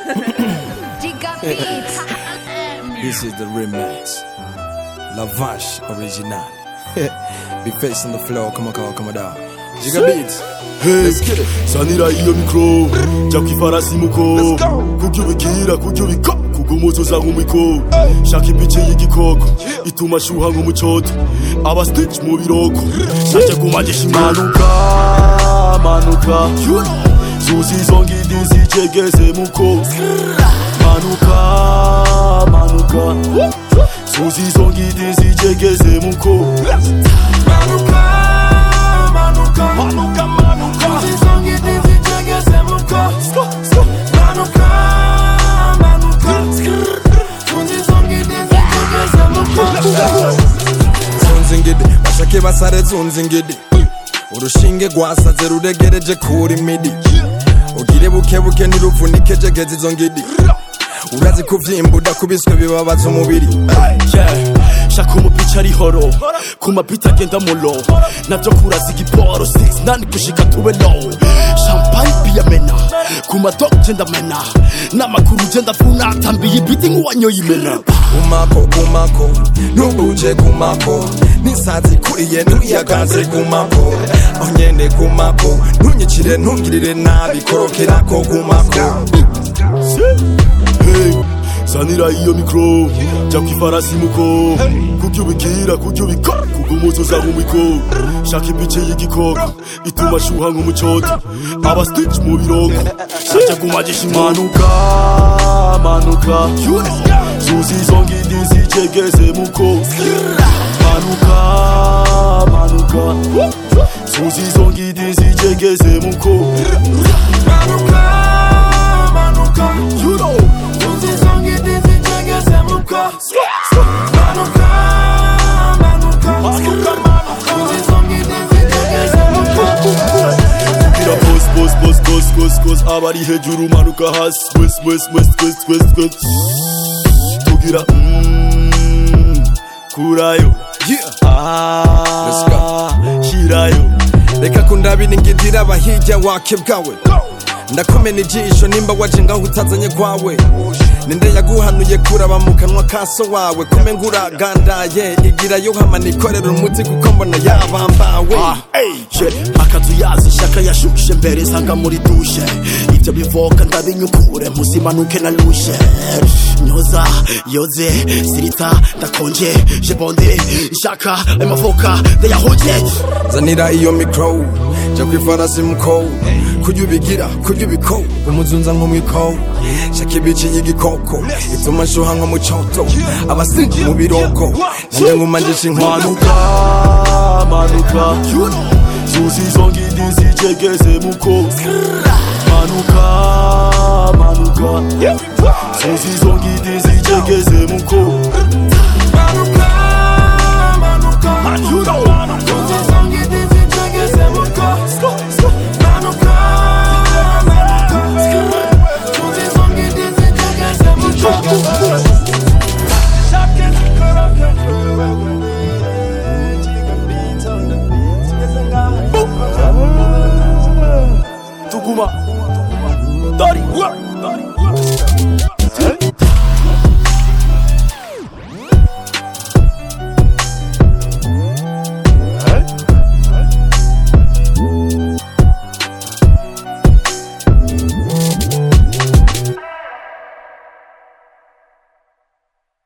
Giga Beats. This is the remix. La Vache original. Be face on the floor, come on, come on, come on down. Giga Beats. Hey, Let's get it. sanira iyo mikro jya ku ifarasi muko kubyo ubikira kubyo ubiko kugumuzuza nk'umiko shaka ibice y'igikoko ituma ashuha nk'umucoto aba stitch mu biroko shaje kumagisha impanuka manuka zuzi izo ngidi zicegeze muko manuka manuka zuzi izo ngidi zicegeze muko manuka manuka manuka manuka zuzi izo ngidi zicegeze muko manuka manuka zuzi izo ngidi zicegeze muko Zunzingidi, bashake basare zunzingidi. Urushinge rwasaze ruregereje kuri midi. Ugire buke buke ntiruvunike jegeze izo ngidi. Urazi kuvyimba udakubiswe bibabaza umubiri. Yeah, shaka umupica ari horo ku mapita agenda mulo navyo kuraza igiporo 69 gushika tube low champagne piyamena ku madog genda mena n'amakuru genda vuna tambiye ibiti nk'uwanyoye imena kumako kumako ntubuje kumako n'isazi kuriye ntuyagaze kumako aho nyene kumako ntunyicire ntungirire nabi korokerako kumako hey sanira iyo mikro jya ku ifarasi muko kubyo ubikira kubyo ubiko kugumuzuza nk'umiko shaka ibice y'igikoko ituma ashuha nk'umucoto aba stitch mu biroko shaje kumagisha impanuka manuka zuzi izo ngidi zicegeze muko manuka manuka zuzi izo ngidi zicegeze muko manuka manuka zuzi izo ngidi zicegeze muko manuka manuka zuzi izo ngidi zicegeze muko kugira pos pos pos pos pos pos abari hejuru manuka hasi west west west west west west tugira mm, kurayo Yeah. Let's go. ah shirayo reka kundabira ingidira abahirya wake bwawe ndakomena ijisho nimba waje ngaho utazanye kwawe ninde yaguhanuye kuraba mu kanwa kaso wawe kome nguragandaye igirayo hama nikorera umuti kuko mbona yabambawe Ah, je akazu yazi shaka yashushe mbere nsanga muri dushe ibyo bivoka ndabinyukure muzimanuke na lushe nyoza yoze sirita ndakonje jebonde shaka amafoka ndayahuje zanira iyo mikro jya ku ifarasi muko kujya ubigira kujya ubiko umuzunza nk'umwiko shaka ibici y'igikoko ituma nshuha nko mu coto abasinzi mu biroko nanjye nkumanjisha inkwano manuka manuka zuzi izo ngidi zicegeze muko manuka manuka zuzi izo ngidi zicegeze muko manuka manuka zuzi izo ngidi zicegeze muko manuka manuka zuzi izo ngidi zicegeze muko Tuguma Dari Dari